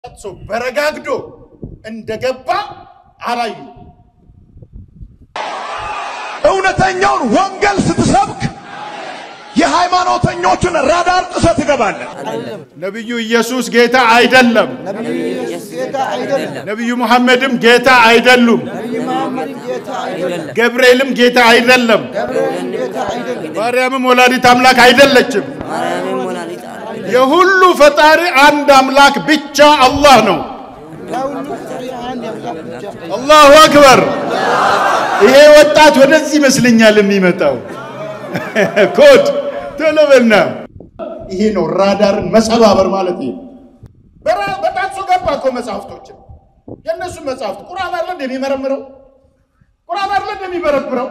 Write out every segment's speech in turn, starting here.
ሰው በረጋግዶ እንደገባ አላዩ። እውነተኛውን ወንጌል ስትሰብክ የሃይማኖተኞችን ራዳር ጥሰህ ትገባለህ። ነቢዩ ኢየሱስ ጌታ አይደለም። ነቢዩ ሙሐመድም ጌታ አይደሉም። ገብርኤልም ጌታ አይደለም። ማርያምም ወላዲት አምላክ አይደለችም። የሁሉ ፈጣሪ አንድ አምላክ ብቻ አላህ ነው። አላሁ አክበር። ይሄ ወጣት ወደዚህ ይመስለኛል የሚመጣው ኮድ ቶሎ በልና ይሄ ነው ራዳርን መሰባበር ማለት ይሄ በጣም ገባ እኮ መጽሐፍቶችን የእነሱ መጽሐፍት ቁርአን አለ እንደሚመረምረው ቁርአን አለ እንደሚበረብረው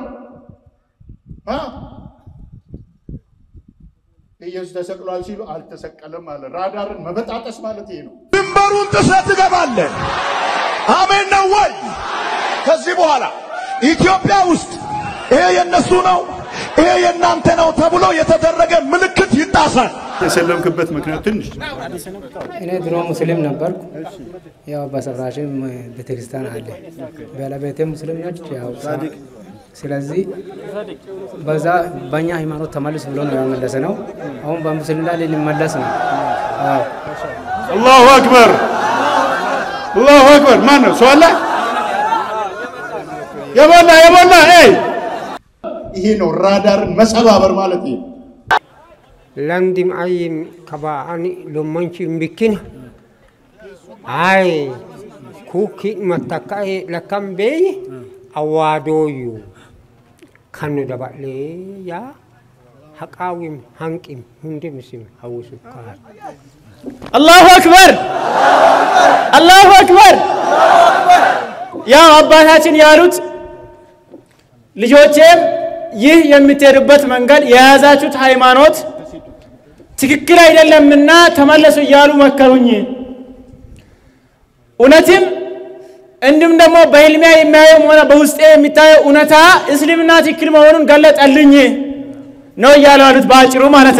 ኢየሱስ ተሰቅሏል ሲሉ አልተሰቀለም አለ። ራዳርን መበጣጠስ ማለት ይሄ ነው። ድንበሩን ጥሰህ ትገባለህ። አሜን ነው ወይ? ከዚህ በኋላ ኢትዮጵያ ውስጥ ይሄ የነሱ ነው፣ ይሄ የእናንተ ነው ተብሎ የተደረገ ምልክት ይጣሳል። የሰለምክበት ምክንያት ትንሽ እኔ ድሮ ሙስሊም ነበርኩ። ያው በሰፈራችን ቤተክርስቲያን አለ። ባለቤቴ ሙስሊም ነች። ያው ስለዚህ በዛ በእኛ ሃይማኖት ተመልስ ብሎ ነው ያመለሰ ነው። አሁን በሙስሊም ላይ ልንመለስ ነው። አዎ አላሁ አክበር አላሁ አክበር። ማን ነው ሰው አለ? የሞላ የሞላ ይሄ ነው ራዳርን መሰባበር ማለት ይሄ lamdim ayin kaba ani lomanchi mbikina ay kuki mataka e lakam be awadoyu kanu dabale ya haqawim hanqim hunde misim hawusu ka አላሁ አክበር አላሁ አክበር። ያው አባታችን ያሉት ልጆቼም ይህ የምትሄዱበት መንገድ የያዛችሁት ሃይማኖት ትክክል አይደለምና ተመለሱ እያሉ መከሩኝ። እውነትም እንዲሁም ደግሞ በህልሚያ የሚያየው ሆነ በውስጤ የሚታየው እውነታ እስልምና ትክክል መሆኑን ገለጠልኝ ነው እያሉ ያሉት በአጭሩ ማለት ነው።